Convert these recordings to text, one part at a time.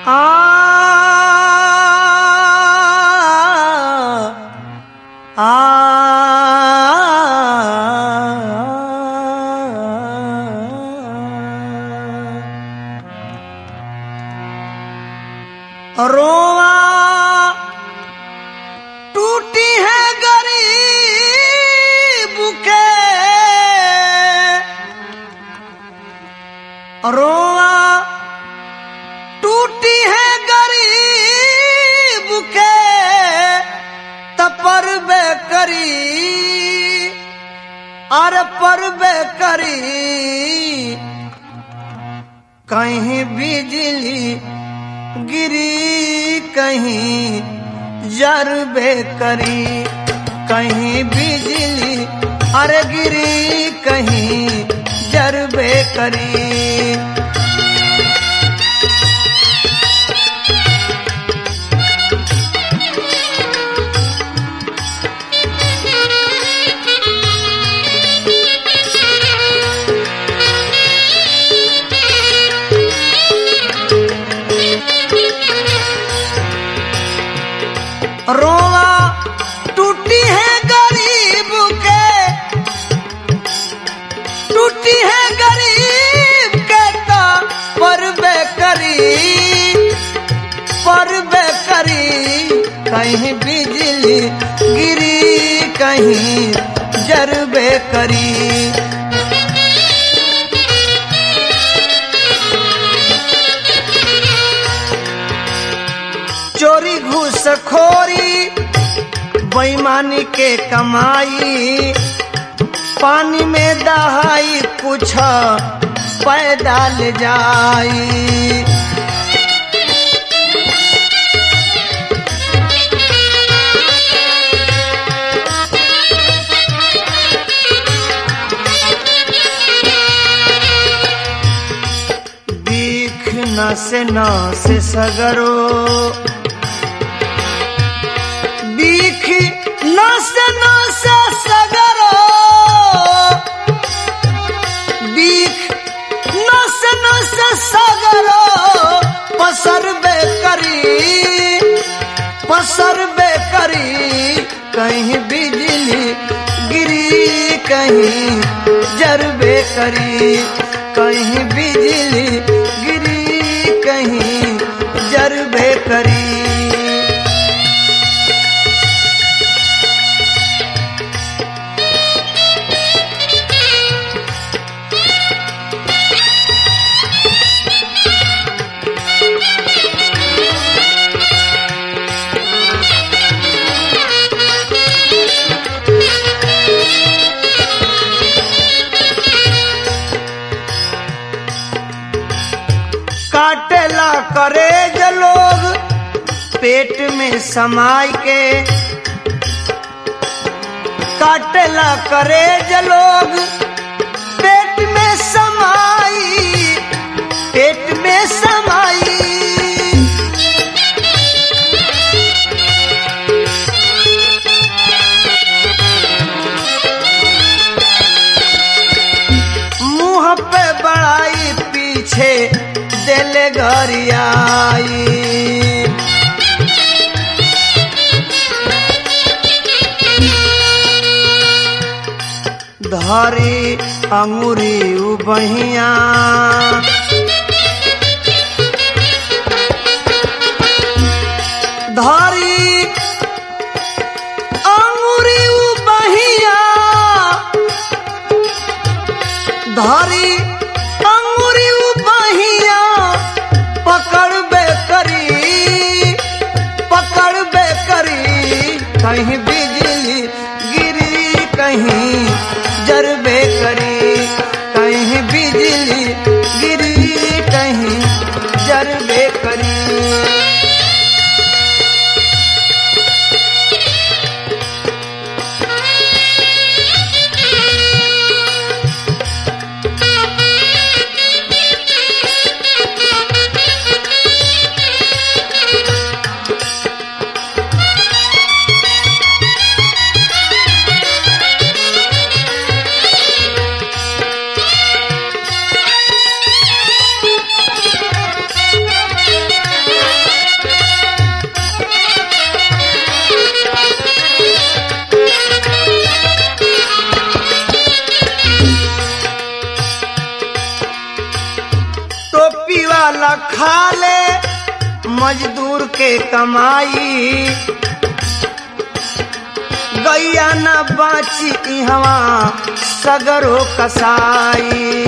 आ रोवा टूटी है गरीब के रोवा टूटी है गरीब के तपर बे करी अरे पर बे करी कहीं बिजली गिरी कहीं जरबे करी कहीं बिजली अरे गिरी कहीं जरबे करी रोवा टूटी है गरीब के टूटी है गरीब के तो परबे करी परबे करी कहीं बिजली गिरी कहीं जरबे करी चोरी घूसखोरी बेईमानी के कमाई पानी में दहाई कुछ पैदल जाई बीख न से न से सगरो बीख नस नस सगरो बीख नस नस सगरो पसर बे करी पसर बे करी कहीं बिजली गिरी कहीं जरबे करी कहीं बिजली गिरी कहीं जरबे करी काटेला करे ज लोग पेट में समाई के काटेला करे ज लोग पेट में समाई पेट में समाई मुंह पे बड़ाई पीछे दिल गरियाई धरी अंगुरी बहिया धरी अंगुरी बहिया धरी अंगुरी बहिया पकड़बे करी पकड़बे करी कहीं बिजली गिरी कहीं जरबे करी कहीं बिजली काला खा ले मजदूर के कमाई गैया न बाची इहवा सगरो कसाई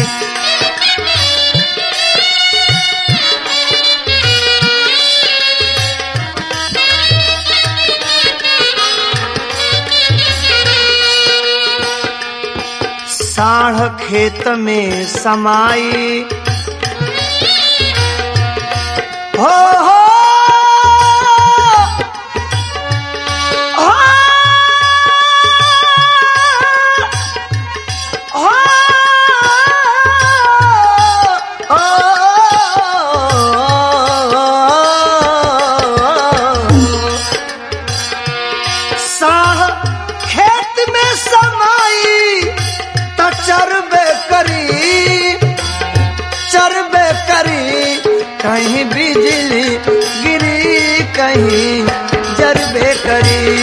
साढ़ खेत में समाई हो हो हो, हो, साह खेत में समाई त चरबे करी चरबे करी कहीं बिजली गिरी कहीं जरबे करी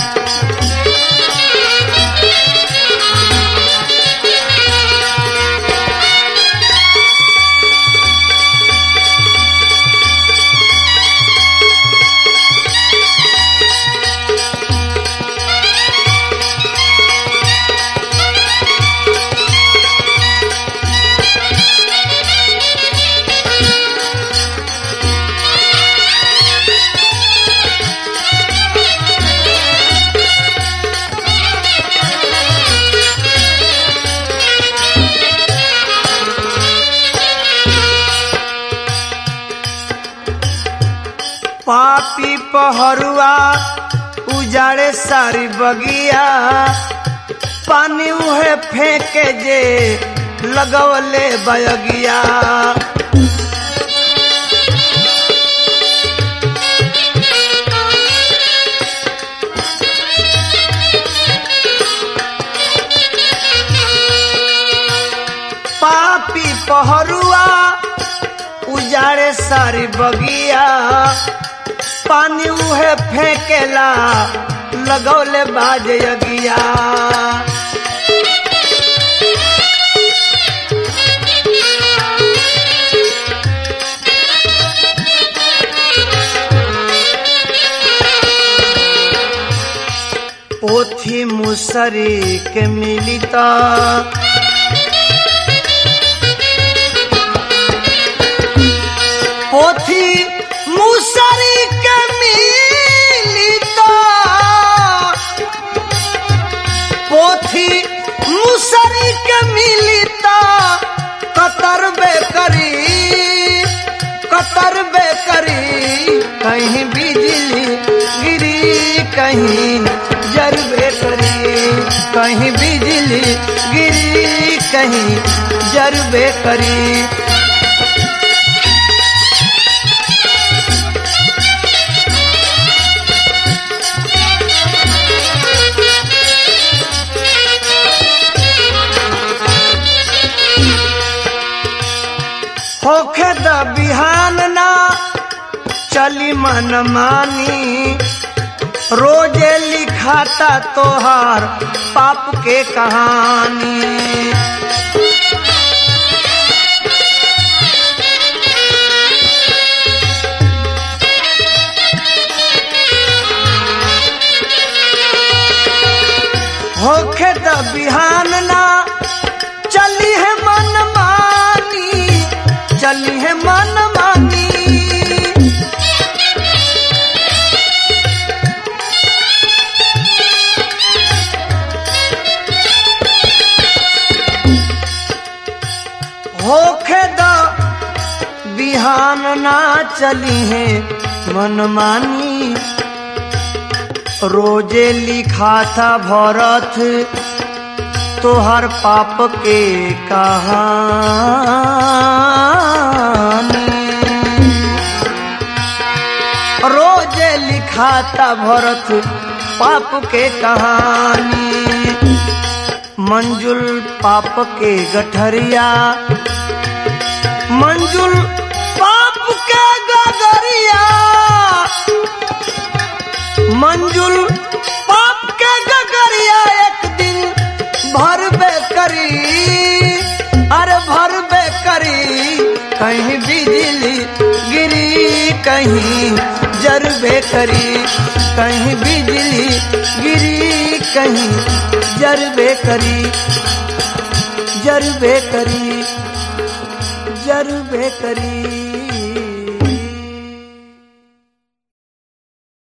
पापी पहरुआ उजाड़े सारी बगिया पानी उहे फेंके जे लगवले बयगिया पापी पहरुआ उजाड़े सारी बगिया पानी उहे फेंकेला लगौले बाजे अगिया पोथी मुसरी के मिलिता पोथी मुसरी के मिलिता पोथी मुसरी के मिलिता कतर बेकरी कतर बेकरी कहीं बिजली गिरी कहीं जरबे करी कहीं बिजली गिरी कहीं जरबे करी होखे द बिहान ना चली मन मानी रोजे लिखाता तोहार पाप के कहानी होखे द बिहान ना चली है मन मानी चली है मन मानी होखे द बिहान ना चली है मन मानी रोजे लिखा था भरत तोहर पाप के कहानी रोजे लिखा था भरत पाप के कहानी मंजुल पाप के गठरिया मंजुल पाप के गगरिया मंजुल पाप के गगरिया एक दिन भरबे करी अरे भरबे करी कहीं भी कहीं जरबे करी कहीं बिजली गिरी कहीं जरबे करी जरबे करी जरबे करी